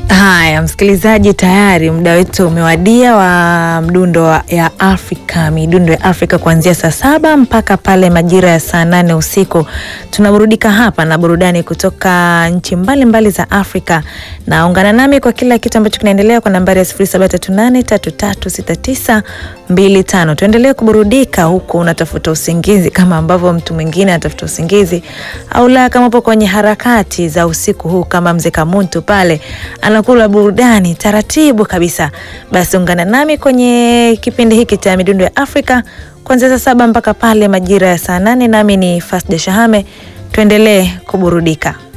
Haya, msikilizaji, tayari muda wetu umewadia wa mdundo wa- ya Afrika, midundo ya Afrika kuanzia saa saba mpaka pale majira ya saa nane usiku. Tunaburudika hapa na burudani kutoka nchi mbalimbali za Afrika, na ungana nami kwa kila kitu ambacho kinaendelea kwa nambari ya 0738336925. Tuendelee kuburudika huku unatafuta usingizi kama ambavyo mtu mwingine anatafuta usingizi, au la, kama upo kwenye harakati za usiku huu kama mzee Kamuntu pale anakula burudani taratibu kabisa, basi ungana nami kwenye kipindi hiki cha midundo ya Afrika kuanzia saa saba mpaka pale majira ya saa nane. Nami ni Fasda Shahame, tuendelee kuburudika.